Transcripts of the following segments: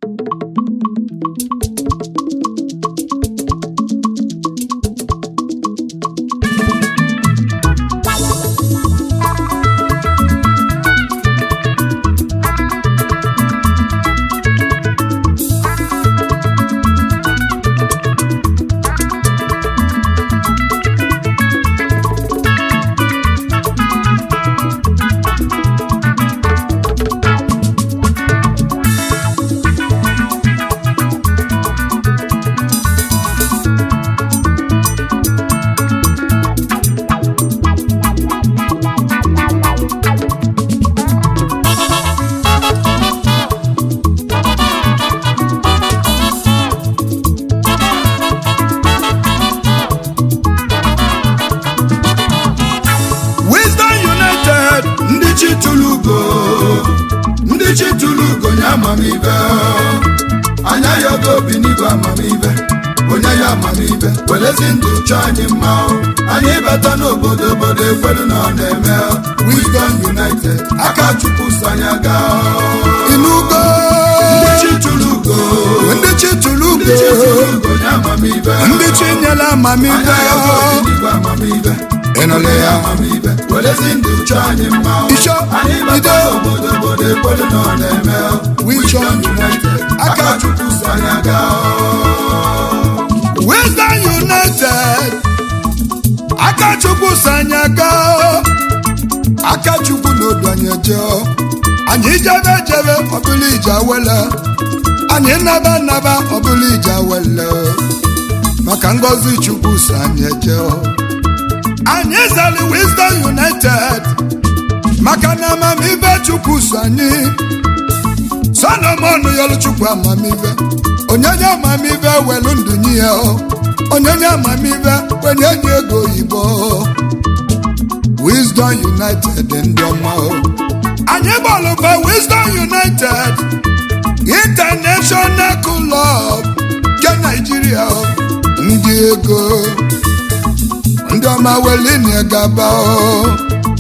Wisdom United ndị chi tụrụ ugo ndị chi tụrụ ugo nye amamibe anya ya oge obi n'igwe amamibe onye ya amamibe welezi ndụ chọọ anyị mma anyị bata n'obodo obodo ekwelu na ọ na-eme Wisdom United aka chukwu so anyị aga inugo ndị chi tụrụ ugo ndị chi tụrụ ndị chi ugo tụrụ ugo nye amamibe ndị chi nyere amamibe anya ya oge obi n'igwe amamibe ịnụle onye ya ya amamibe welezi ndụ chọọ anyị mma Isho, anyị bata ide. n'obodo obodo ekwelu na ọ na-eme Wisdom United aka chukwu so anyị aga Wisdom United Akachukwu so anyị aga Akachukwu n'odu anyị eje anyị jebe jebe ọbụla ije awele anyị naba naba ọbụla ije awele maka ngọzi Chukwu so anyị eje anyị zali Wisdom United maka na amamibe Chukwu so anyị solomon yọrọ chukwu amamibe onyenye amamibe welu ndụ nye ya o. onyenye amamibe wenye nye ego oyibo wisdom united ndị ọma o. anyị gbalụba wisdom united international club nke naijiria o. ndị ego ndị ọma weline gaba o.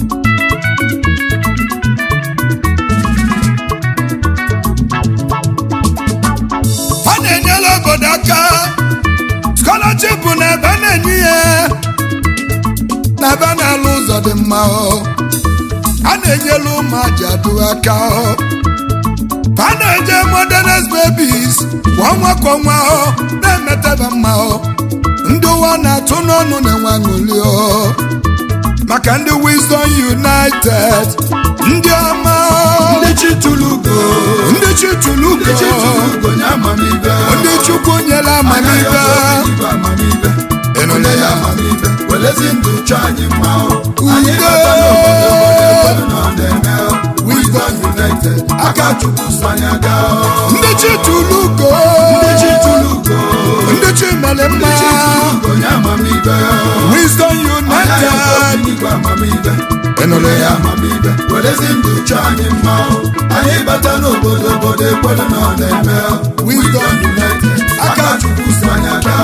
ọ na-enyere obodo aka scholarship na ebe na-enye ya na ebe na-alụ ụzọ dị mma ọ. a na-enyere ụmụ ajadu aka ọ. a na-eje modernist babies kwa ọnwa kwa ọnwa ọ na-emetaba mma ọ. ndị ụwa na-atụ n'ọnụ na-enwe aṅụrị ọ. maka ndị wisdom united ndị ọma ọ. ndị chi tụrụ ugo ndị chi tụrụ ndị chi ugo tụrụ ugo nye amamibe ndị chukwu nyere anya ya amamibe oge obi n'igwe amamibe Ịnụle onye ya ya. amamibe welezi ndụ chọọ anyị mma anyị Ugo. bata n'obodo obodo ekwelu na ọ na-eme Wisdom United aka chukwu so anyị aga ndị chi tụrụ ugo ndị chi tụrụ ugo ndị chi mere mma ndị chi tụrụ ugo nye amamibe wisdom anya ya oge united obi n'igwe amamibe Ịnụle onye ya. ya amamibe welezi ndụ chọọ anyị mma anyị bata n'obodo obodo ekwelu na ọ na-eme Wisdom United aka chukwu so anyị aga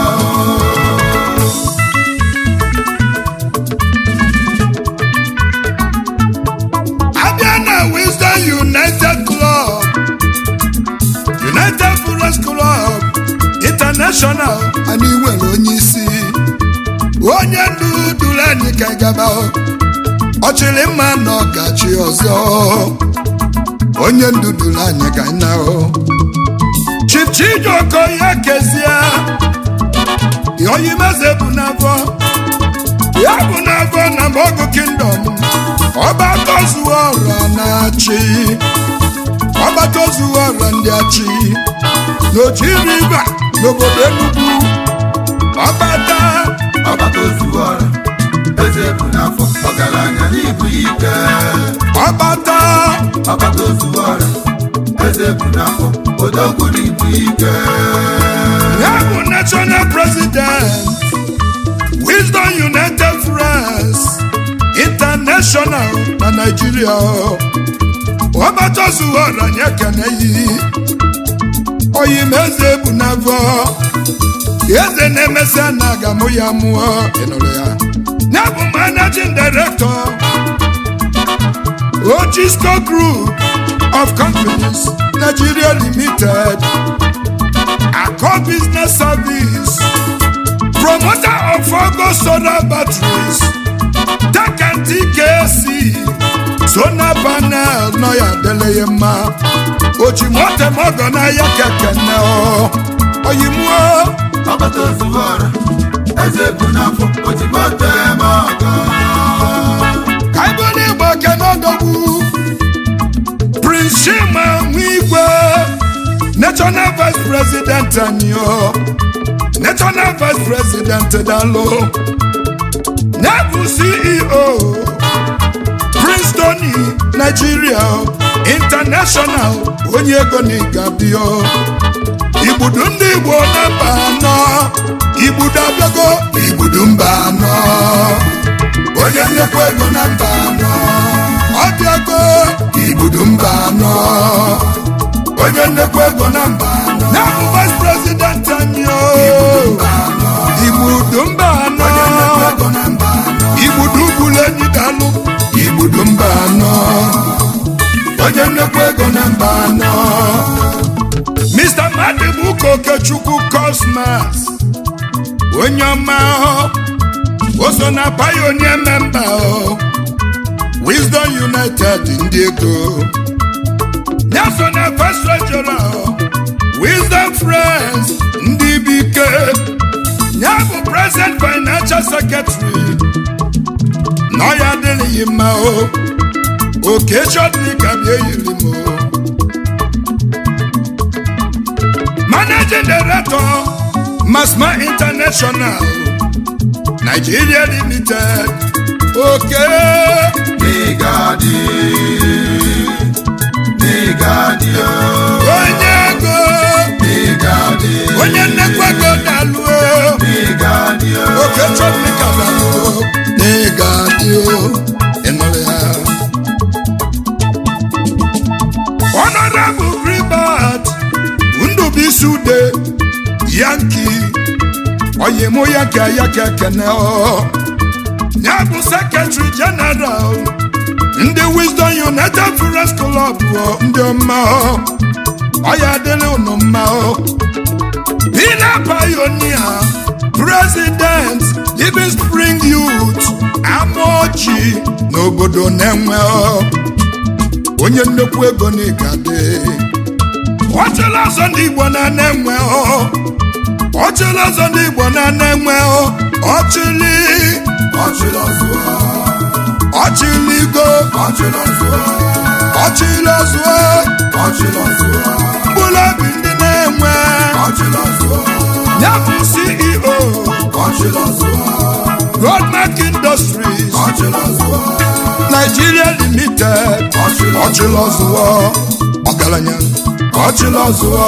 abịa na wisdom united club united forest club international anyị nwere onye isi onye ndu duru anyị ka anyị gaba ọchịrị mma na ọgachi ọzọ onye ndu duru anyị ka anyị na chief chijoko ya kezie oyimeze bụ n'afọ ya bụ n'afọ na mogu kingdom ọba tozuo ọra na-achị ọba tozuo ọra ndị achị n'oji riva n'obodo enugwu ọbata ọgbata ozuzu ọra eze bụ n'afọ ọgaranya n'ibu ike ọbata ọgbata ozuzu ọra eze bụ n'afọ odogwu n'ibu ike ya bụ national president wisdom united friends international na naijiria ọbata zuo ọra nye kene yi oyimeze bụ n'afọ eze na-emesịa na agamụ ya mụọ ịnụrụ ya ya bụ managing director Ochisco Group of Companies Nigeria Limited solar batteries takanti kesi solar panel nọ ya dele ya mma oji moto mogo na ya kekene o oyimuo ọkpata ozugbo ọra eze bụ n'afọ ozugbo teme ọgọ kaibụl igbo kenodogwu prince shima nwigwe national vice president anyị o national vice president dalo na-bụ ceo prince tony nigeria international onye ego na igabio igbudu ndị igbo na mba anọ igbudu abịago igbudu mba anọ onye nnekwu ego na mba anọ ọ bịago igbudu mba anọ onye nnekwu ego na mba anọ na-abụ vice president anyị o igbudu mba anọ igbudu bụrụ enyi dalụ igbudu mba anọ onye nnekwu ego na mba anọ mr madibuka okechukwu cosmas onye ọma ọ o so na pioneer member o wisdom united ndị ego ya so na first treasurer o wisdom friends ndị bike ya bụ present financial secretary nọ ya adịghị mma o oke chọdịrị ka bịa yiri m o managing director masma international nigeria limited oke n'ịgadị n'ịgadị onye ego n'ịgadị onye nnekwu ego dalụo n'ịgadị oke chọdịrị ka dalụo n'ịga dị o ịnụrụ ya honorable gribert ndụbụisi ude yanki oyimụ ya ka ya ka ekene ọ ya bụ sekretary general ndị wisdom united forest club ọ ndị ọma ọ ọ ya adịrị unu mma ọ pina pioneer president living spring youth amaochi n'obodo na-enwe ọ onye nnukwu ego n'ịgadị ọchịla ọzọ ndị igbo na na-enwe ọ ọchịla ọzọ ndị igbo na na-enwe ọ ọchịlị ọchịlọzụọ ọchịligo ọchịlọzụọ ọchịlọzụọ ọchịlọzụọ mkpụrụ obi ndị na-enwe ọchịlọzụọ ya bụ ceo ọchịlọzụọ Roadmark Industries ọchịlọzụọ Nigeria Limited ọchịlọzụọ ọgaranya ọchịlọzụọ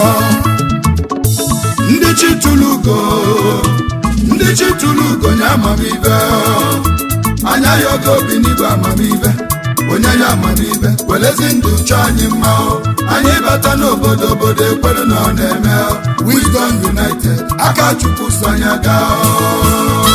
ndị chi tụlugo ndị chi tụlugo nye amamibe anya ya oge obi n'igwe amamibe onye ya amamibe welezi ndụ chọọ anyị mma o. anyị bata n'obodo obodo ekwere na ọ na-eme o. Wisdom United aka chukwu so anya gaa o.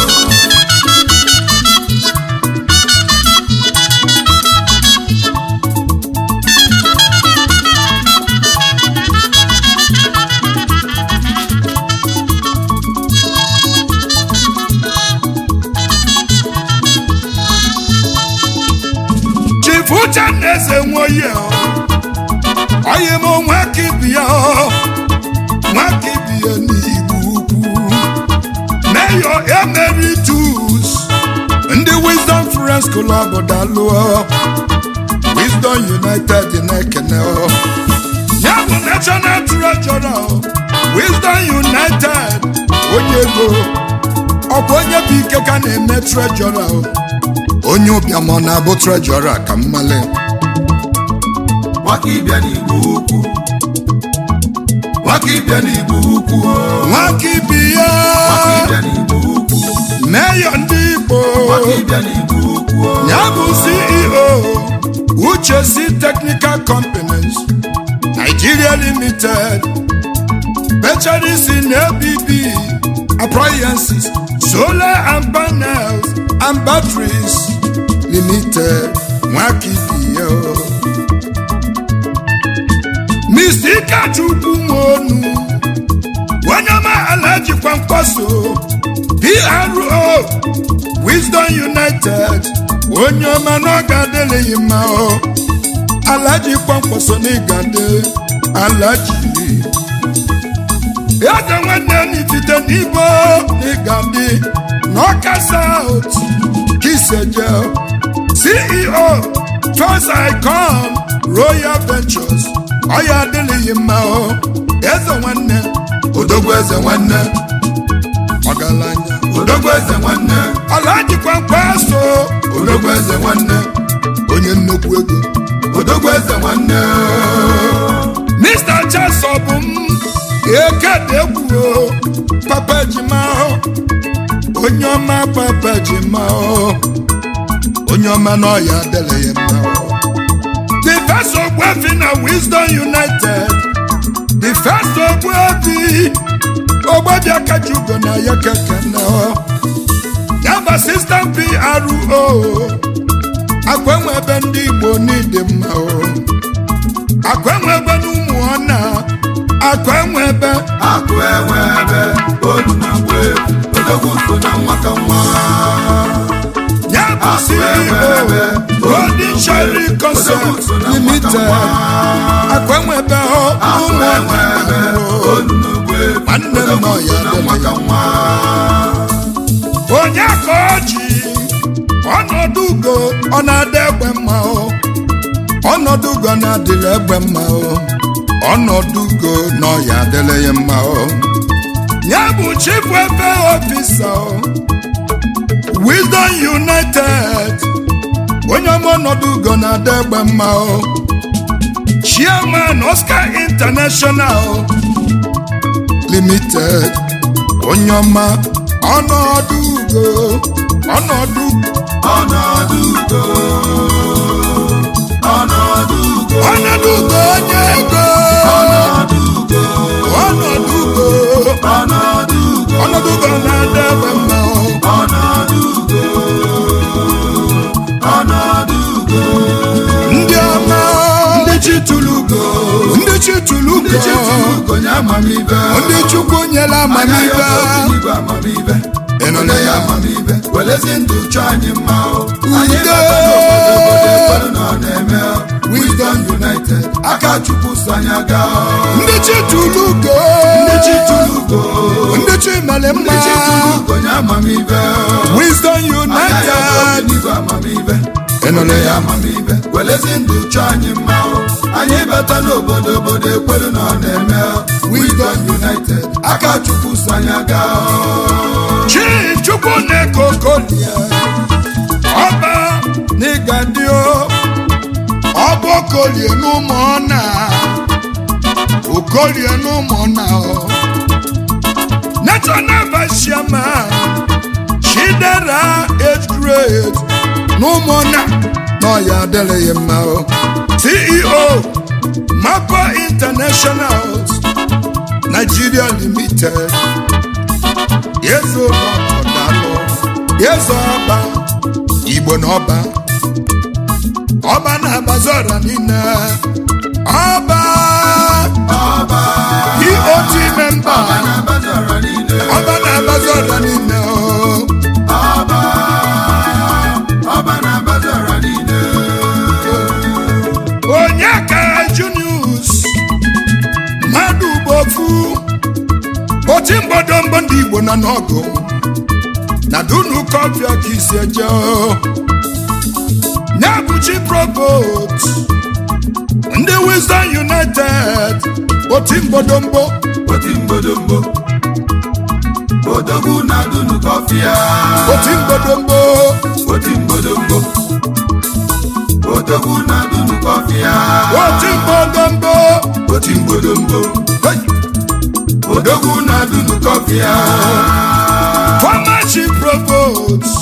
Chief Uchenna eze nwoye onye m nwaka ibi ya nwaka ibi ya n'igbo ukwu Mayor Emeritus ndị Wisdom Friends Club dalụọ Wisdom United na-ekene ọ. ya bụ National Treasurer Wisdom United onye ego ọkwa onye bụ ike ka na-eme Treasurer ọ. onye ụbịam ọ na-abụ Treasurer ka mmale nwaka ịbịa n'igbo ukwu nwaka ịbịa n'igbo ukwu o. nwaka ibi ya nwaka ịbịa n'igbo ukwu Mayor ndị Igbo nwaka ịbịa n'igbo ukwu o. ya bụ CEO Uche C Technical Companies Nigeria Limited Specialist in ABB Appliances Solar and Panels and Batteries Limited Nwakibiyo Mr. Ikechukwu Nwonu onye ọma ala jikwa mkpaso PRO united onye ọma na ọ ga-adịrịghị mma o alaji kpọmkpọso na ịgade alaji eze nwanne n'ifite n'ibo na ịgade na ọka saut kiseje ceo first icon royal ventures ọ ya adịrịghị mma o eze nwanne odogwu eze nwanne ọgaranya odogwu eze nwanne alaji kpọmkpọso odogwu eze nwanne onye nnukwu ego odogwu eze nwanne Mr. Cheso bụ m ekedegwuo papa ejima onye ọma papa ejima onye ọma na ọya adịrị ya mma the first ogbuefi na Wisdom United the first ogbuefi ogbebi akaji ugo na ya keke na ya bụ assistant PRO akwenwe ebe ndị Igbo n'ịdị mma o akwenwe ebe n'ụmụ ọna akwenwe ebe akụ enwe ebe olu na mgbe odogwu so na nwaka nwa ya bụ akụ enwe ebe CEO Golden Cherry Concept Limited akwenwe ebe hụ akụ ụmụ enwe ebe ọna olu na mgbe Nwanne m nọ odogwu ya so na adịghị. nwaka nwa onye ka ọ ji ọnọdụ ugo ọ na-adị egbe mma o ọnọdụ ugo na-adịrị egbe mma o ọnọdụ ugo na ọya adịrị ya mma o ya bụ chief welfare officer o Wisdom United onye ọma ọnọdụ ugo na-adị egbe mma o chairman Oscar International Limited onye ọma ọnọdụ ugo ọnọdụ ọnọdụ ugo ọnọdụ ugo ọnọdụ ugo onye ego ọnọdụ ugo ọnọdụ ugo ọnọdụ ugo ọnọdụ ugo na-adị egbe mma o. ọnọdụ ugo ọnọdụ ugo ndị ọma ndị chi tụrụ ugo ndị chi tụrụ ndị chi ugo tụrụ ugo nye amamibe ndị chukwu nyere anya amamibe ya bụ obiligwe amamibe Ịnụla ya ya? amamibe welezi ndụ chọọ anyị mma o anyị Udo! bata n'obodo obodo ekpere na ọ na-eme Wisdom United aka chukwu so anya gaa ndị chi tụrụ ugo ndị chi tụrụ ugo ndị chi mere mma ndị chi tụrụ ugo nye amamibe Wisdom anya ya bụ United obiligwe amamibe Ịnụla ya? ya amamibe welezi ndụ chọọ anyị mma o anyị bata n'obodo obodo ekpere na ọ na-eme Wisdom United aka chukwu so anya gaa chi chukwu na-eke okolie ọba n'ịga dị o ọba okolie n'ụmụ ọna okolie n'ụmụ ọna o national vice chairman chidera age grade n'ụmụ ọna n'ọya adịrịghị mma o ceo mapa international nigeria limited yezo ọdalụ yezo ọba igbo na ọba ọba na-agbazi ọra niile ọba ọba eot memba na-abazara niile ọba na-agbazi ọra niile o. ọba ọba na-abazara niile onye ka junius mmadụ gbofu oti mgbodomgbo ndị igbo nọ n'ọgụ na dunu kọfị ka isi eje o. nyabuchi provost ndị wisdom united oti mgbodomgbo oti mgbodomgbo odogwu na dunu kọfịa oti mgbodomgbo oti mgbodomgbo odogwu na dunu kọfịa oti mgbodomgbo oti mgbodomgbo Hey! odogwu na dunu kọfịa former chief provost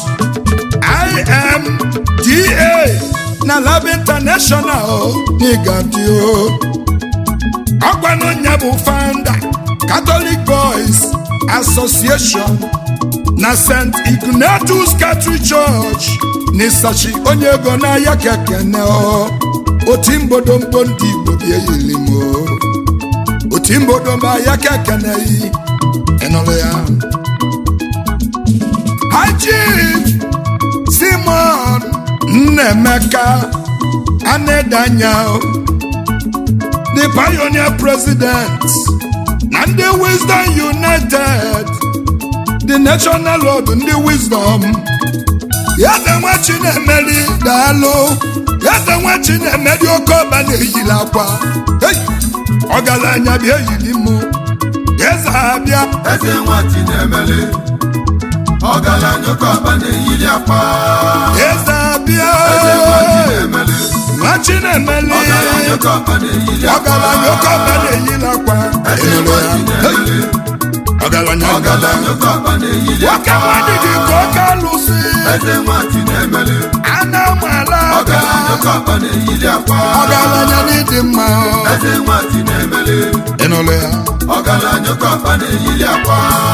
imda na lab international n'Igadio ọgwanụnya bụ founder catholic boys association na st ignatius catholic church n'ịsachi onye ego n'ahịa kekene oti mgbodomgbo ndị igbo bịa yilimo oti mgbodomgbo ahịa kekene yi ịnụrụ ya High Chief Simon Nnemeka Anedanya the pioneer president na ndị Wisdom United the national lord ndị Wisdom Eze nwa Chinemeri daalụ Eze nwa Chinemeri oke ọba na-eyiri akwa Hey! ọgaranya bịa eyiri mụ eze abịa eze nwa Chinemere ọgaranya oke ọba na-eyiri akwa eze abịa eze nwa Chinemere nwa Chinemeri ọgaranya oke ọba na-eyiri akwa ọgaranya oke ọba na-eyiri akwa eze Ịnụrụ nwa ya? Chinemere ọgaranya ọgaranya oke ọba na-eyiri nwoke akwa mmadụ dị ka oke alụsị eze nwa Chinemere a na-amala aka ọgaranya oke ọba na-eyiri akwa ọgaranya n'ịdị mma eze nwa Chinemere ịnụrụ ya ọgaranya oke ọba na-eyiri akwa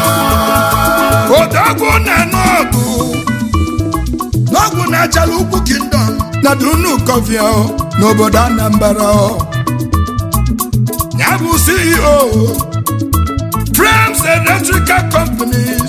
odogwu na n'ọgụ n'ọgwụ na-achala ugwu kingdom na dunu kọfịa n'obodo anambra ya bụ ceo frames electrical companies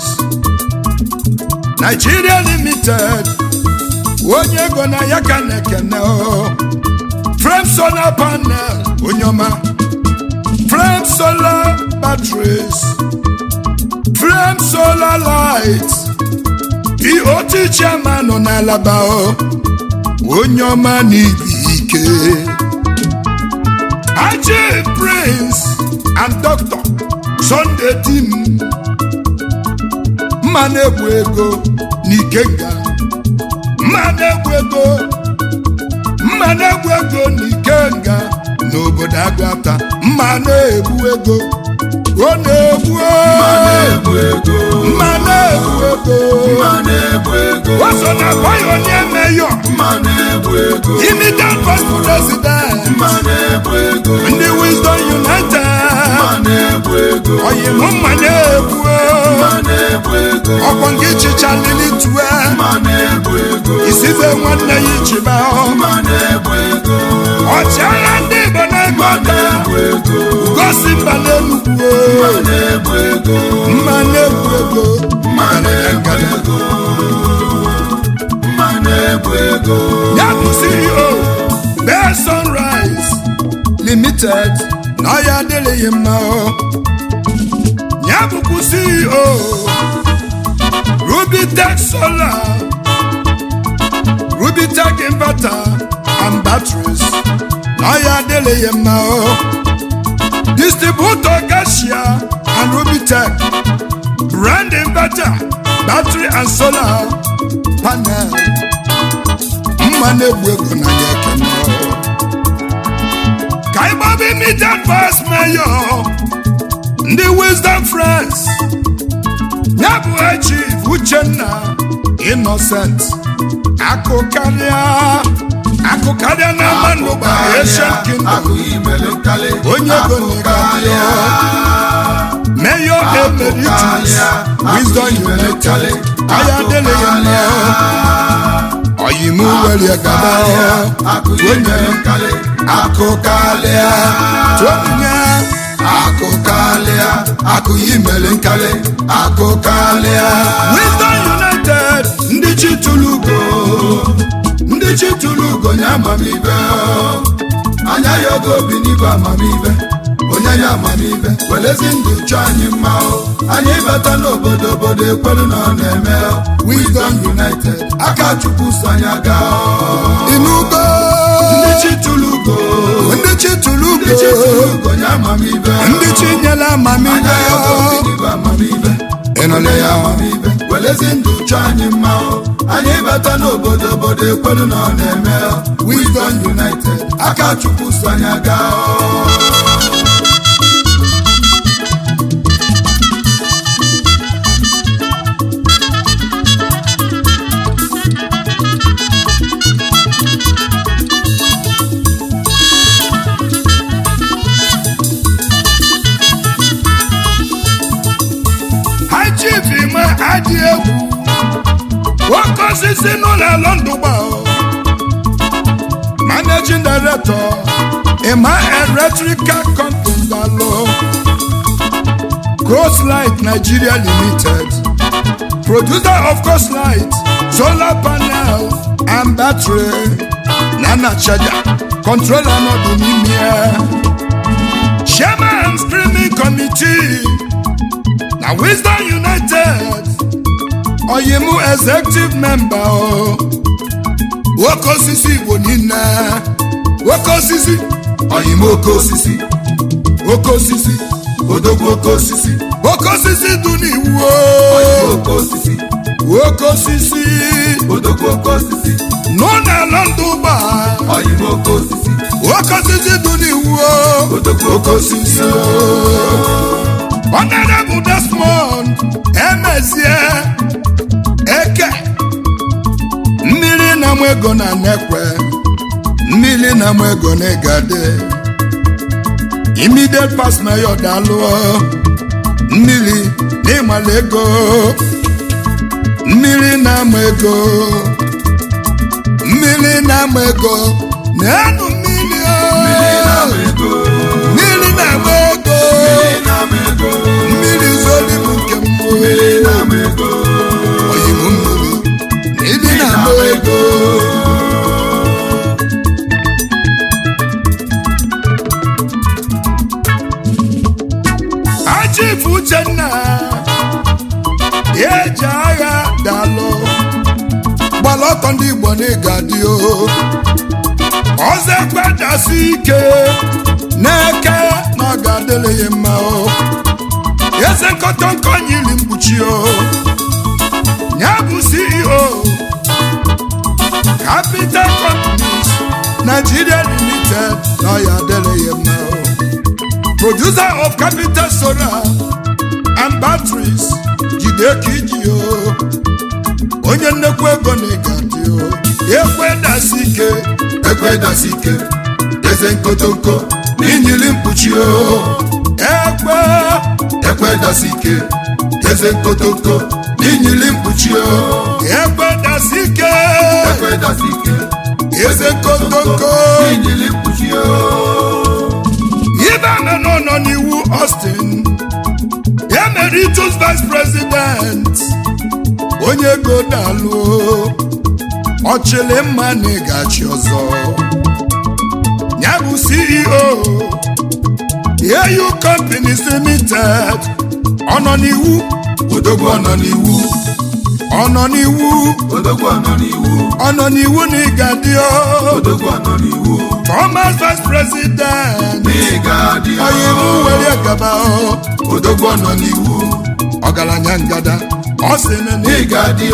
nigeria limited onye ego na ya ka na-ekene frame solar panel onye ọma frame solar batteries frame solar light POT chairman nọ n'alaba o onye ọma n'ibi ike Haji Prince and Dr. Sunday Tim mma na-egwu ego n'ikenga mma na-egwu ego mma na-egwu ego n'ikenga n'obodo Agụata mma na-egwu ego ọ na-egwu mma na-egbu ego mma na-egwu ego mma na-egbu ego o so na pioneer mayor mma na-egbu ego immediate first president mma na-egbu ego ndị Wisdom United mma na-egbu ego oyimụ mma na-egwu mma na-egbu ego ọkwọ nke chicha lili tue mma na-egbu ego isibe nwanne ya ichiba mma na-egbu ego ọchịagha ndị Igbo na-ego mma ọta na-egbu ego gosi mba n'enugwu mma na-egbu ego mma na-egwu ego mma na-egbu ego mma na-egbu ego ya bụ CEO Bell Sunrise Limited na ọ ya adịrịghị mma o ya bụkwa CEO Rubitech Solar Rubitech Inverter and Batteries na ọ ya adịrịghị mma o Distributor Garcia and Rubitech Brand Inverter Battery and Solar Panel mma na-egbu ego na ya ekene o. ka ịgbaba immediate past mayor ndị wisdom friends ya bụ chief uchenna innocent akụkarịa akụkarịa na manụba asian kingdom akụ imele nkali Onye ego akụkarịa mayor emeritus wisdom united aya adịghị mma oyimu were gaba akụ imele nkali akụkarịa tụonye akụkalịa akụ imele nkali akụkalịa wisdom united ndị chi tụrụ ugo ndị chi tụrụ ugo nye amamibe anya ya oge obi n'igwe amamibe onye ya amamibe welezi ndụ chọọ anyị mma o. anyị bata n'obodo obodo ekwelu na ọ na-eme o. wisdom united aka chukwu so anyị aga o. inugo ndị chi tụrụ ugo ndị chi tụrụ ndị chi tụrụ ugo ugo nye amamibe ndị chi nyere amamihe anya ya oge obi n'igwe amamibe ịnụle ya amamibe welezi ndụ chọọ anyị mma o. anyị bata n'obodo obodo ekwelu na ọ na-eme o. wisdom united aka chukwu so anyị aga o. ha chief ime adị egwu nwoke osisi n'ụlọ alọ ndụgba managing director ima electrical company dalụ Coastlight Nigeria Limited producer of Coastlight solar panel and battery na na charger controller nọdụ n'ime ya chairman screening committee na wisdom united oyimu executive member o nwoke osisi igbo niile nwoke osisi oyim oke osisi oke osisi odogwu oke osisi oke osisi dị n'iwu oyim o oke osisi oke osisi odogwu oke osisi nọ n'ala ndụ ụgbọ oyim oke osisi oke osisi dị n'iwu o odogwu oke osisi Honorable Desmond Emezie Eke mmiri na-amụ ego na nekwe mmiri na-amụ ego na igade immediate past mayor dalụọ mmiri na ịmala ego mmiri na-amụ ego mmiri na-amụ ego na-enu mmiri o. mmiri na-amụ ego mmiri zoli m nke mmụọ oyibo mmiri mmiri na-amụ ego Chief Uchenna ya eji agha dalụ gbara ọtọ ndị Igbo n'ịga dị o ọzọ ekpedasi ike n'eke na ọ ga-adịrị ya mma o eze nkọtọnkọ nyiri mkpuchi o ya bụ CEO Capital Companies Nigeria Limited na ọ ya adịrị ya mma o producer of capital solar and batteries jide ka iji o onye nnekwu ego na ịgadị o ekwe dasi ike ekwedasi ike eze nkotonko n'inyili mkpuchi o ekwe ekwedasi ike eze nkotonko n'inyili mkpuchi o ekwe dasi ike ekwedasi ike eze nkotonko n'inyili mkpuchi o ibe amenụ nọ n'iwu Austin emeritus vice president onye ego dalụ ọchịlị mma na ịgachi ọzọ ya bụ CEO AU Companies Limited ọ nọ n'iwu odogwu ọnọ n'iwu ọ nọ n'iwu odogwu ọnọ n'iwu ọ nọ n'iwu na ịgadị odogwu ọnọ n'iwu Thomas vice president n'ịga dị onye m were gaba odogwu ọnọ n'iwu ọgaranya ngada ọ sị na na n'ịga dị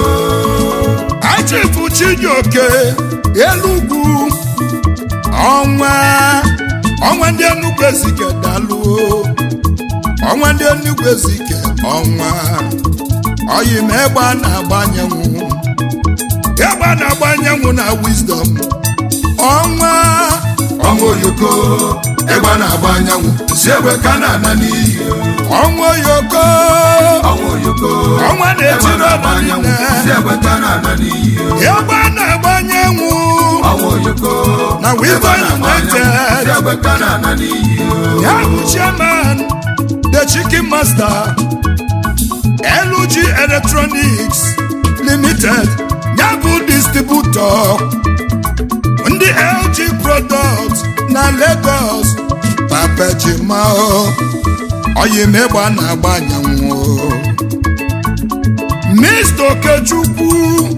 achifu chijioke elugwu ọnwa ọnwa ndị enugwu ezike dalụo ọnwa ndị enugwu ezike ọnwa oyi ma egbe a na-agba anyanwụ egbe a na-agba anyanwụ na wisdom ọnwa ọnwa oyoko egbe na-agba anyanwụ si egbe ka na-ana n'iyi ọnwa oyoko ọnwa oyoko ọnwa egbe na-etiri na-agba ọba anyanwụ niile si egbe ka na-ana n'iyi egbe a na-agba anyanwụ ọnwa oyoko Na Wisdom egbe na-agba anyanwụ United. si egbe ka na-ana n'iyi ya bụ chairman the chicken master LG electronics limited ya bụ distributor ndị LG products na Lagos papejimao oyimegba na-agba anyanwụ Mr. Okechukwu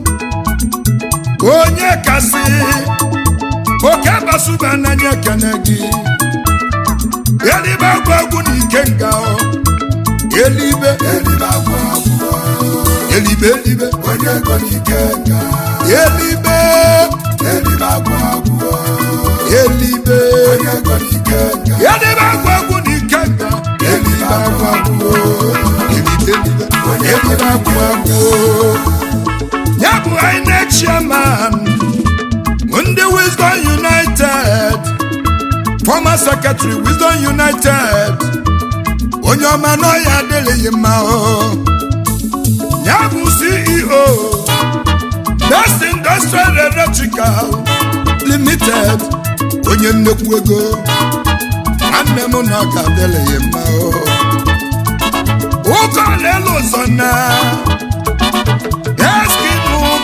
onye kasị oke basuba n'anya ekene gị elibe agwa egwu na ikenga o. elibe elibe agwụ agwụ elibe elibe onye ego n'ike nga elibe elibe agwụ agwụ elibe onye ego n'ike nga elibe agwa egwu na ikenga elibe agwa agwụ elibe elibe elibe agwa agwụ ya bụ INEC chairman ndị Wisdom United former secretary Wisdom United onye ọma n'ọya adịghị mma o ya bụ CEO Best Industrial Electrical Limited onye nnekwu ego nwanne m na ọ ga-adịghị mma o ụkọ na-elu ụzọ na eskimụ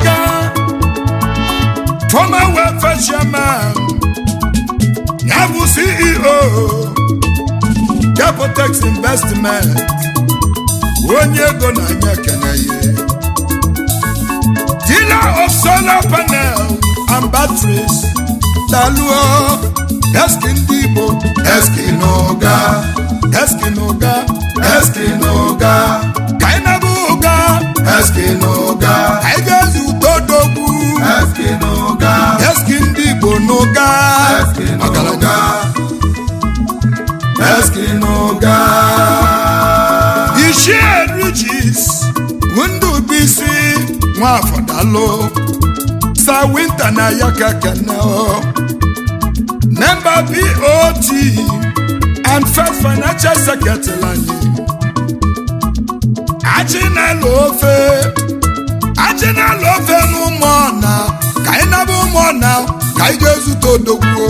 Capotex investment onye ego na-anya ekene ya dealer of solar panel and batteries daluo eski ndị igbo eski n'ụga eski na ụga eski n'ụga ka anyị na-abụ ụga eski n'ụga ka anyị ga-ezi utodogwu eski n'ụga eski ndị igbo n'ụga eski n'ụga eski n'ụga ishie rijis ndụ bisi nwafọ dalụ sa winta na ya ka kene o memba bot and first financial secretary anyị achị na-alụ ofe achị na-alụ ofe n'ụmụ ọna ka anyị naba ụmụ ọna ka anyị ga-ezute odogwu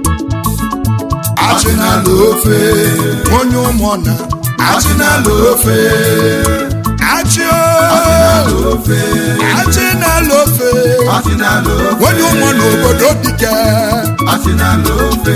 achị na-alụ ofe onye ụmụ ọna achị na-alụ ofe achị achị o na-alụ ofe achị na-alụ ofe achị na-alụ ofe onye ụmụ n'obodo dike achị na-alụ ofe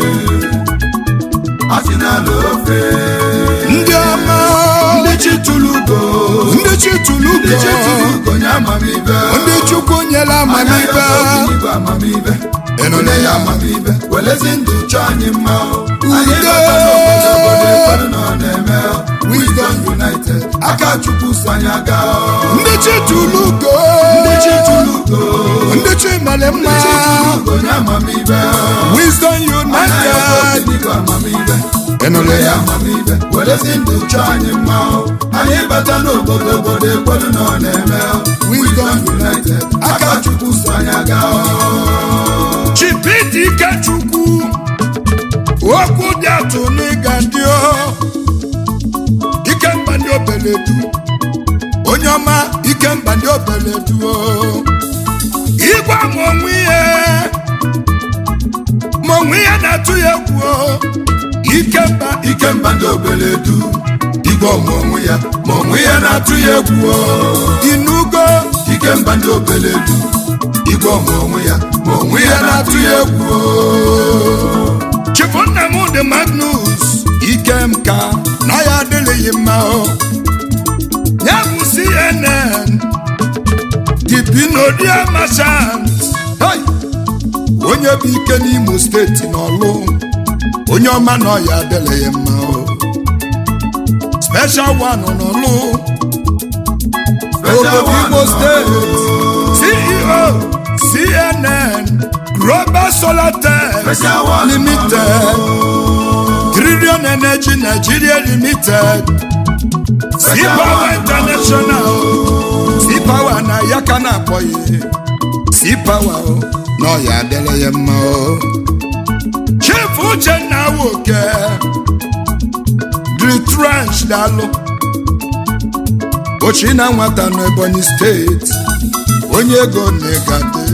achị na-alụ ofe ndị ọma ndị chi tụlugo ndị chi tụlugo ndị chi tụlugo nye amamibe ndị chukwu nyere amamibe igwe amamibe enone ya amamibe welezi ndụ chọọ anyị mma anyị Udo. bata n'obodo obodo ịkwado na ọ na-eme Wisdom United aka chukwu so anyị aga ndị chi tụlugo ndị chi tụlugo ndị chi mere mma ndị chi tụlugo nye amamibe wisdom anya ya united bụ igwe amamibe Enole enone ya amamibe welezi ndụ chọọ anyị mma anyị bata n'obodo obodo ịkwado na ọ na-eme Wisdom United aka chukwu so anyị aga chipidi ikechukwu okwu dị atụ n'ịga ndị o ikemba ndị obeledu onye ọma ikemba ndị obeledu o igwe ma onwe ihe ma onwe ihe na-atụ ya egwu o ikemba ikemba ndị obeledu igwe ọmụ onwe ya ma onwe ya na-atụ ya egwu o. inugo ikemba ndị obeledu igwe ọmụ onwe ya ma onwe ya na-atụ ya egwu o. chifu nna m dị magnus ikemka na ya adịghị mma o ya bụ cnn dipinodia machant Hey! onye bụ ike n'imo steeti n'ọlụ onye ọma na ọya adịghị mma o special one n'ọlụ Special obodo one imo nọ steeti ceo cnn global solar tech Special one nọ limited trillion energy nigeria limited sea power international sea power na ya ka na-akpọ ya sea power o na ọya adịrị ya mma o chief uchenna woke dritranch dalụ ochi na nwata n'ebonyi steeti onye ego na-egade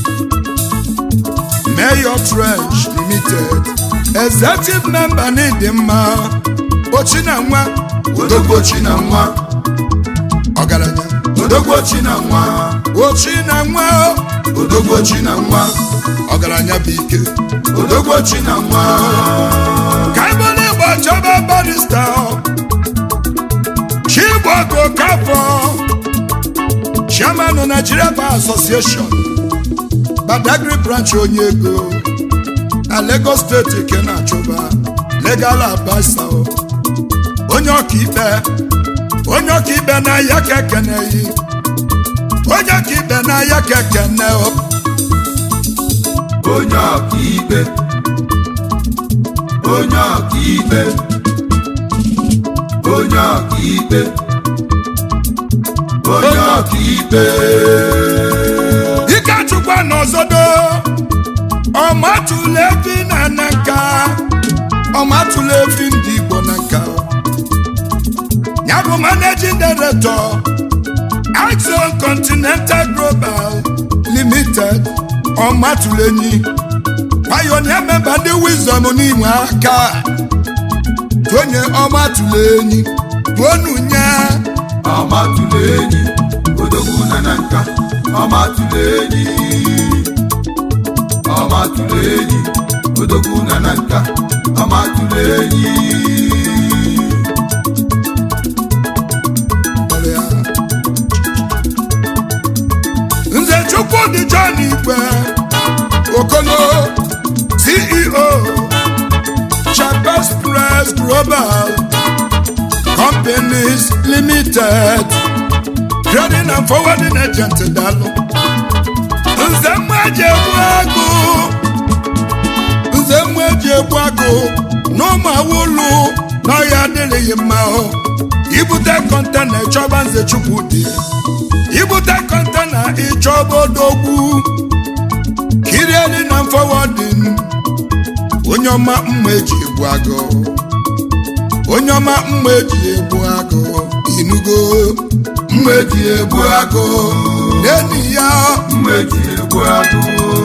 mayor trench limited executive member n'ịdị mma ochi na nwa odogwochi na nwa ọgaranya odogwochi na nwa ochi na nwa odogwochi na nwa ọgaranya bụ ike odogwochi na nwa ka ebole igbo chọba barista chigbogo kafọ chairman nigeria bar association badagry branch onye ego na lagos steeti ke na-achụba legal adviser o. onye ọkaikpe onye ọkaikpe na ya ka ekeneghị onye ọkaikpe na ya ka ekene o. onye ọkaikpe onye ọkaikpe onye ọkaikpe onye ọkaikpe ikechukwa n'ọzọdo ọmatụla efi na na nka ọmatụla efi ndị igbo na nka ya bụ managing director axon continental global limited ọmatụla enyi pioneer member ndị wisdom n'inwe aka onye ọmatụla enyi tuonunye ọmatụla enyi odogwu na na nka ọmatụla enyi ọmatụla enyi odogwu na na nka amatụla enyi kpọrọ ya. nze chukwudị john igwe okolo ceo chapes press global companies limited trading and forwarding agent dalụ nze mma eji egbu agụ nze mma eji egbu agụ n'ụmụ awụlụ n'ọhịa adịrịghị mma o ibute kọntena ịchọba nze chukwudị ibute kọntena ịchọba odogwu kirieli na fọwadin onye ọma mma eji egbu agụ onye ọma mma eji egbu agụ inugo mma eji egbu agụ n'enyi ya mma eji egbu agụ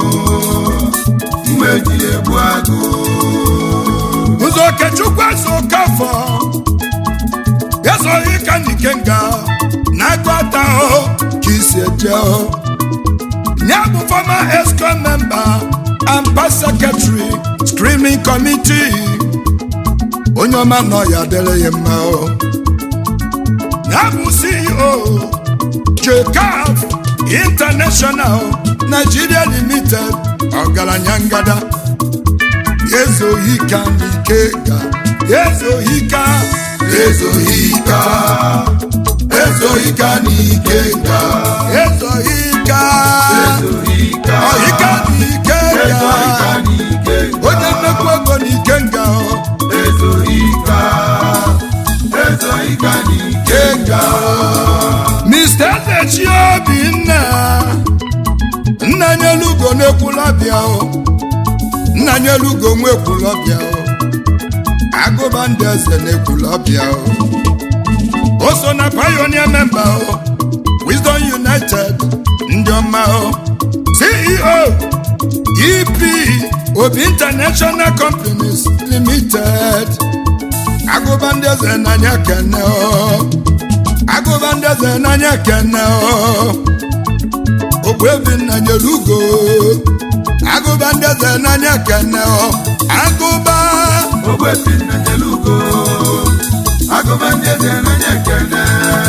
mma eji egbu agụ ụzọ okechukwu eso kafọ esoghị ka n'ike nga na-agụta o ka isi eje o ya bụ former esco member and past secretary screening committee onye ọma nọ ya dịrị ya mma o ya bụ ceo jcaf international nigeria limited ọgaranya ngada ezoghị ka n'ike ga ezoghị ka ezoghị ka ezoghị ka n'ike nga ezoghị ka ezoghị ka ọhịka n'ike ezoghị ka ga n'ike nga onye nnekwu ego n'ike nga ezoghị ka ezoghị ka n'ike nga mr ezechi obinna nna nyelugo n'ekwula bịa o nna nyelugo nwekwula bịa o agụba ndị eze n'ekwula bịa o o so na pioneer member o wisdom united ndị ọma o ceo ep obi international companies limited agụba ndị eze n'anya kene o agụba ndị eze n'anya kene o ogbuebi nna nyere ugo agụba ndị eze n'anya kene o agụba ogbebi nna nyelugo agụba ndị eze n'anya ekene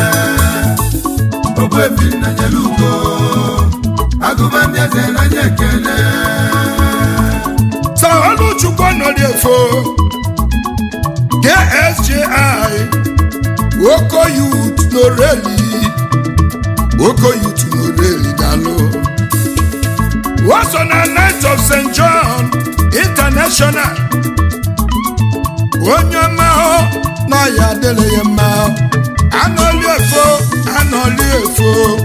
ogbebi nna nyelugo agụba ndị eze n'anya ekene sa ọlụchukwu nọrọ efo ksji oko yut n'oreli oko yut n'oreli dalụ waso na night of st john international onye ọma hụ na ya adịrị ya mma anọli efo anọli efo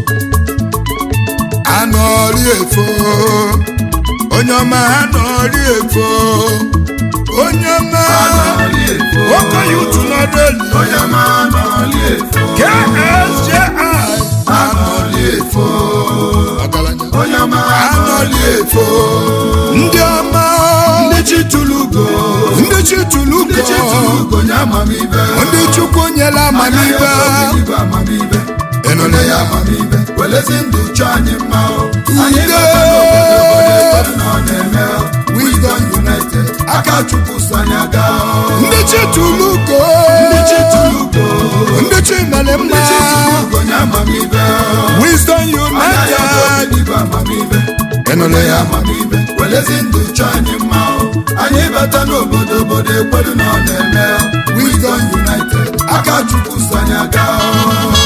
anọli efo onye ọma anọli efo onye ọma anọli efo nwoke ya utu n'ọdụeli onye ma anọli efo ksji anọli efo ọgaranya onye ma anọli efo ndị ọma ndị chi tụlugo ndị chi tụlugo ndị chi tụlugo nye amamibe ndị chukwu nyere amamibe igwe amamibe ịnụle ya ya amamibe welezi ndụ chọọ anyị mma o. anyị Udo. batara n'obodo obodo ebe ọ na-eme o. Wisdom United aka chukwu so anyị aga o. ndị chi tụlugo ndị chi tụlugo ndị chi mere ndị mma chi tụlugo nye amamibe o. wisdom Anya ya united bụ igwe amamibe ịnụle ya amamibe welezi ndụ chọọ anyị mma o. anyị bata n'obodo obodo ekwedu na ọ na-eme o. Wisdom United aka chukwu so anyị aga o.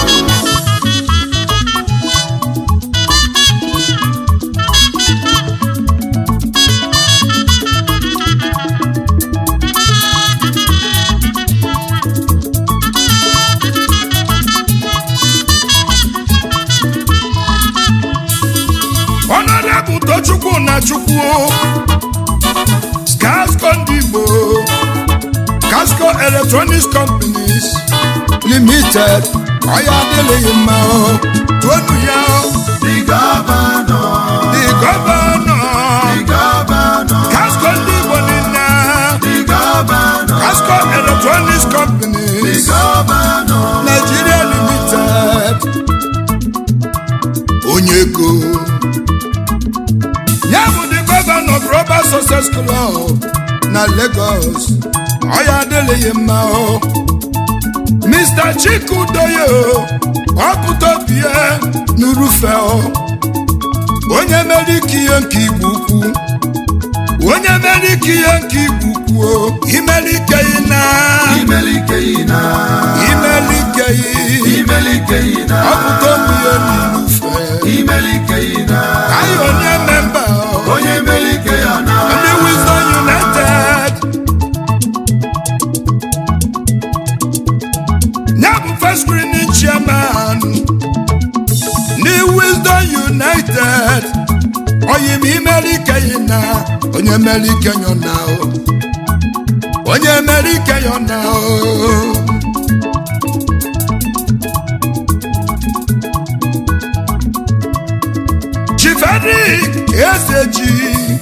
ọnọdụ tochukwu na chukwu Scasco ndị Igbo Casco Electronics Companies Limited ọya adịghị mma o tuonu ya o The governor, the governor the governor, Casco ndị Igbo niile the governor, Casco Electronics the Companies governor, Nigeria Limited onye ego ya bụ the governor Global Success Club na na Lagos ọ ya adịghị mma o Mr. Chikudoyo ọpụta obi ya n'urufe o onye mere ike ihe nke igbo ukwu onye mere ike ihe nke igbo ukwu o imere ike yi na imelike yi na imere ike yi imelike yi na ọpụta obi ya n'urufe imelike yi na anyị onye memba o onye melike ya na ndị Wisdom United ya bụ first screening chairman ndị Wisdom United onye ma imere ike yi na onye mere ike yọ na o onye mere ike yọ na o Chief Eric Ezeji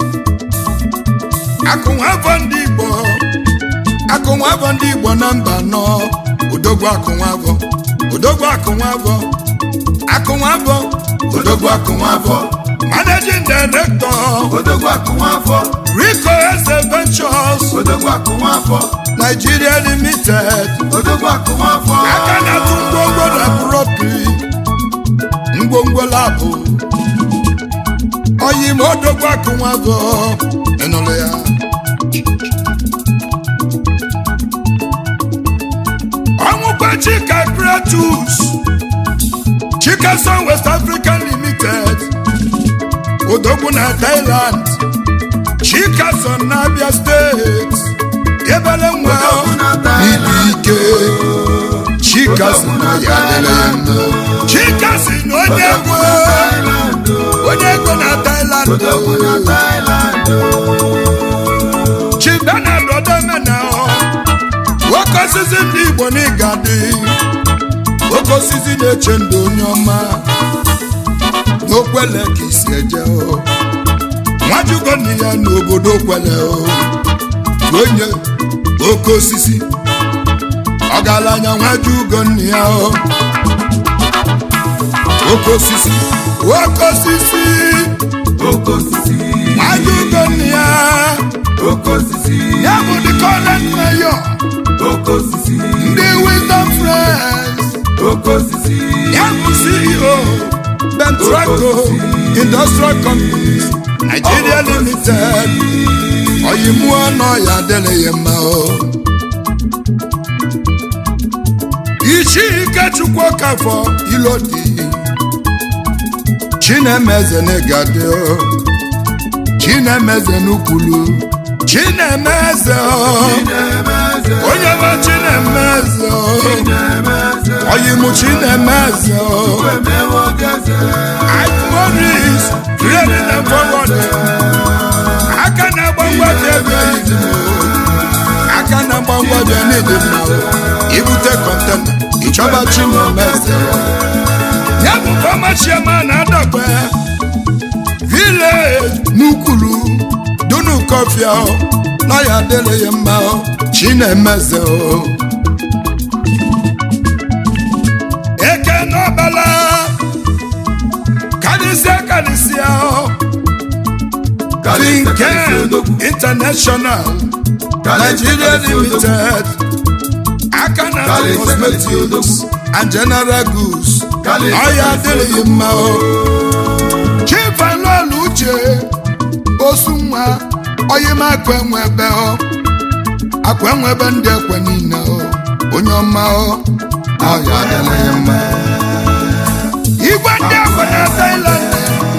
akụnwavọ ndị Igbo akụnwavọ ndị Igbo na mba nọ odogwu akụnwavọ odogwu akụnwavọ akụnwavọ odogwu akụnwafọ managing director odogwu akụnwafọ Rico Eze Ventures odogwu akụnwafọ Nigeria Limited odogwu akụnwafọ aka na-atụ ngwongwo na propi ngwongwo labụ oyi ma odogwu akụnwavọ ịnụrụ ya ọnwụkwa chika kratus chikason west african limited odogwu na thailand chikason na abia steeti ebele nwa Odogwu na ibi Thailand. ike chikason na ya lele ya mma chikason onye ego Thailand onye ego na thailand odogwu na Thailand chibena dodemena nwoke osisi ndị igbo n'ịga dị oke osisi na-eche ndụ onye ọma n'okwele ka isi eje o nwajugo nne ya n'obodo okwele o onye oke osisi ọgaranya nwajugo nne ya o oke osisi oke osisi oke osisi nwajugo nne ya oke osisi ya bụ the current mayor oke osisi ndị wisdom friends oke osisi ya bụ ceo bentraco industrial companies nigeria limited oyimuo nọ ya adịrịghị mma o ichi ikechukwu kafọ ilodi chinemeze n'igadi o chinemeze n'ukwulu chinemeze o Chinemeze, onye bụ chinemeze o Chinemeze, oyimu chinemeze o emewo geze, Morris trading and forwarding aka na-agba mgbaji ebe igbo aka na-agba mgbaji n'ịdị mma ibute kọntena ịchọba chinemeze ya bụ fọma chairman adọgbe village n'ukwulu dunu kọfịa na ya adịrịghị mma chinemeze o eke n'ọbala karịsịa karịsịa Kalịsa, kalịsa, Finken odogwu, International kalịsa, Nigeria kalịsa, odogwu, Limited aka na Kalịsa, kalịsa, cosmetics odogwu. and general goods Kalịsa, ọya kalịsa, adịrịghị odogwu. mma o Chief Alolu Uche osu nwa oyim akwa enwe ebe ọ akwa enwe ebe ndị ekwe niile o onye ọma o ọya adịrịghị mma igwe ndị ekwe na Thailand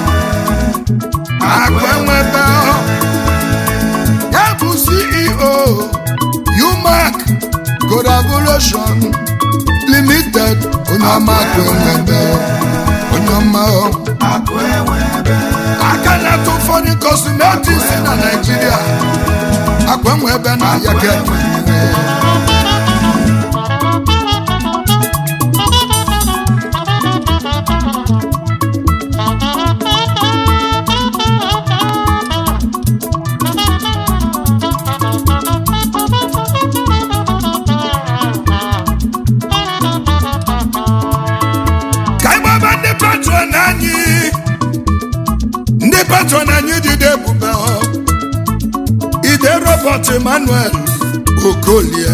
akwa enwe ebe ọ ya bụ CEO UMAC Collaboration Limited onye ọma akwa enwe ebe ọ onye ọma o akụ enwe ebe, aka na-atụ ụfọdụ cosmetics na Naịjirịa akwa enwe ebe na ya akụ ka enwe ebe, ka anyị gbaba ndị patron anyị ndị patron anyị jide ebube ọ ide robo Comfort Emmanuel Okolie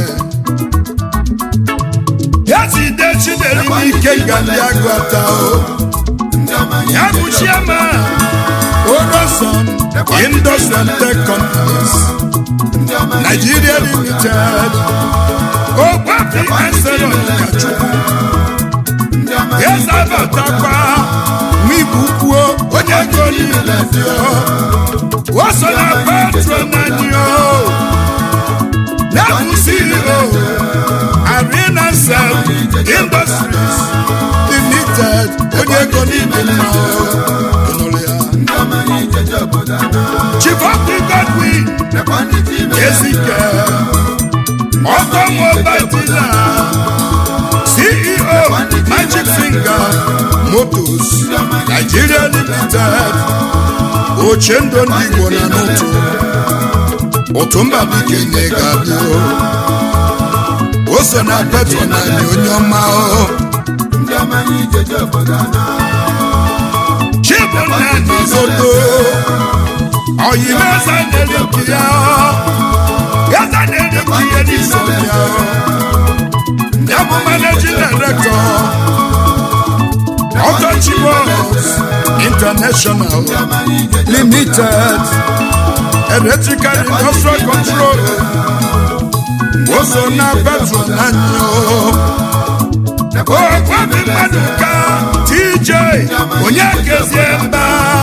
Yazide Chidere n'ike nga ndị agụata o ndị ọma anyị ya bụ chairman Oroson Industrial Tech Companies ndị ọma anyị Nigeria Limited Ogbafi Anselo Kachukwu ndị ọma anyị Yezabatakwa Nwigbukwuo onye ego niile dị o o so na patron anyị o na-bụ CEO Arena Cell Industries Limited onye ego niile mma o Ịnụrụ ya. ndị ọma anyị jeje obodo ana Chief Obi Godwin nekwa ndị dị ime Ezike Ọkọ Mobile Dealer CEO Magic Finger Motors Nigeria Limited Ochendo ndị Igbo na n'ụtụ ụtụ mba bike nye ga-adị o o so na petro na anyị onye ọma o ndị ọma anyị jeje obodo ana Chibụnna n'Izoto Oyimeza na-eriki ya Eze na-eriki ya n'iso ya Ya bụ managing director Ọtọchi Works International ndị ọma anyị jeje Limited Electrical Industrial Control O so na petro na nyo Ogwabi mmadụ ka TJ onye kezie mba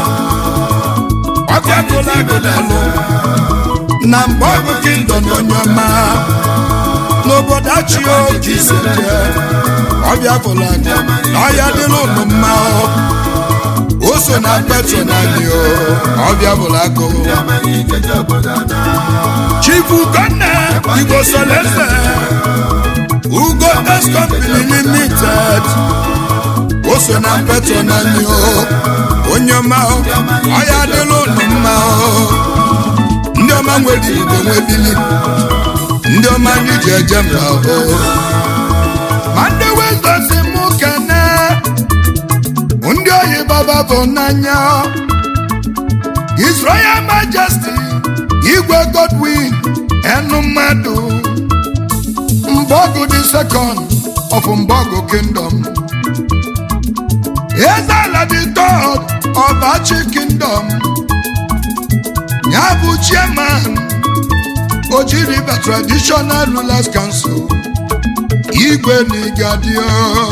ọbịagụla gụdalụ na mgbe ọ bụ kingdom onye ọma n'obodo achio jiseje ọbịagụla na ọya dịrị ụlọ mma o so na petro na gị o ọbịagụla gụ ndị ọma anyị jeje obodo ana chifu gọnna igbo solese ugo tes company limited o so na petro na anyị o onye ọma o ọya adịla ụlọ mma o ndị ọma nwere igbo nwebili ndị ọma anyị ji eje mba o ma ndị wezozi mụ kene ndị oyi baba bụ n'anya His Royal Majesty Igwe Godwin enu mmadụ Mbogu the second of Mbogu Kingdom Ezala the third of Achi Kingdom Ya bụ chairman Oji River Traditional Rulers Council Igwe Nigadio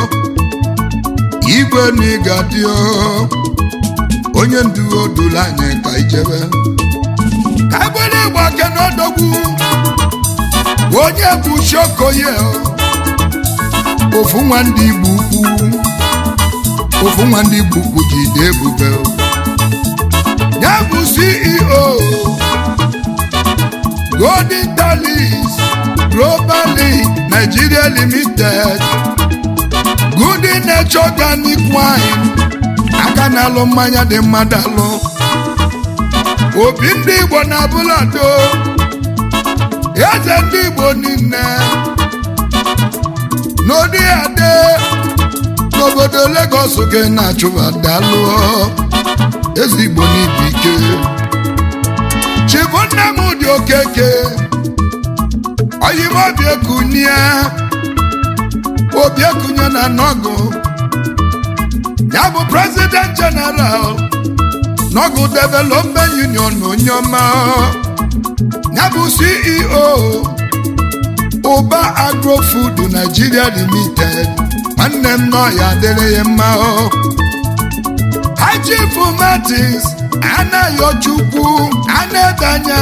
Igwe Nigadio onye ndu odulu anyị ka ijebe ka egbere ịgba ke n'odogwu onye bụ shokoye ofu nwa ndị igbo ukwu ofu nwa ndị igbo ukwu jide ebube ya bụ ceo golden talis global League nigeria limited good nature organic wine aka na-alụ mmanya dị mmadụ alụ obi ndị igbo na abụlado eze ndị igbo niile n'ụdị ade n'obodo Lagos gị na-achụba dalụ eze igbo n'ibu ike chibunna m dị okeke oyimobi ekunie obi ekunye na nọgụ ya bụ president general n'ọgụ development union onye ọma ya bụ ceo ụba agrofood nigeria limited nwanne m nọ ya adịrị ya mma hajifu martins anayochukwu anedanya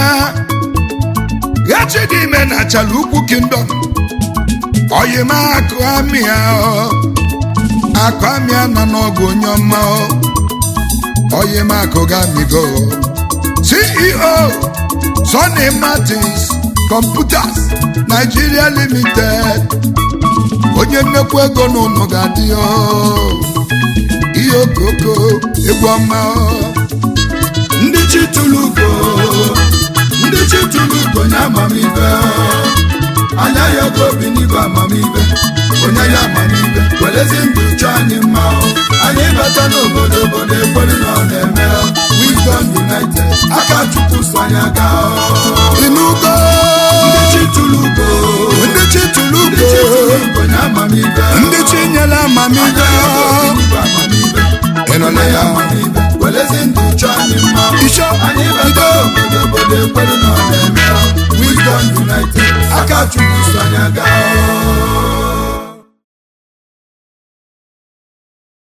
echidime na chala ukwu kingdom oyimakụ amịa akụ amịa nọ n'ọgụ onye ọma oyimakụ gamigo ceo Sonny Martins Computers Nigeria Limited onye nnekwu ego n'ụlọ ga-adị o. ihe okoko egwu ọma o. ndị chi tụrụ ugo ndị chi tụrụ ugo nye amamibe anya ya oge obi n'igwe amamibe onye ya amamibe welezi ndụ chọọ anyị mma anyị bata n'obodo obodo ekwere na ọ na-eme Wisdom United aka chukwu so anya gaa inugo ndị chi tụrụ ugo ndị chi tụrụ ndị chi tụrụ ugo ugo nye amamibe ndị chi nyere amamihe anya ya bụ obi amamibe ịnụla ya amamibe welezi ndụ chọọ anyị mma Isho, anyị Ido. bata obodo obodo ekwelu na ọ na-eme Wisdom United aka chukwu so anya gaa